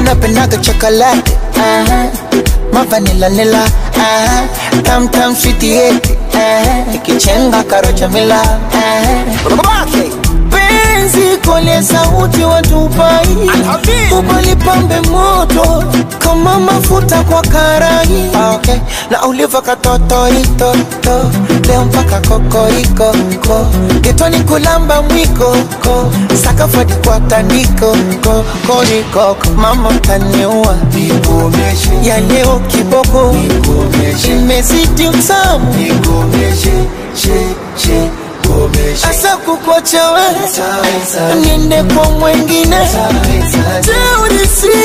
unapendaga chocolate uh-huh. mavanila nila uh-huh. tam tam sweetieti uh-huh. ikichenga karocha mila uh-huh. penzi kole sauti watupai ubalipambe moto kama mafuta kwa karai ah, okay. na uliva katotoitoto leo mpaka kokoriko ko getoni kulamba mwiko ko sakafadi kwa tandiko ko koriko mama taniua ya leo kiboko imezidi utamu asa kukocha we niende kwa mwengine teurisi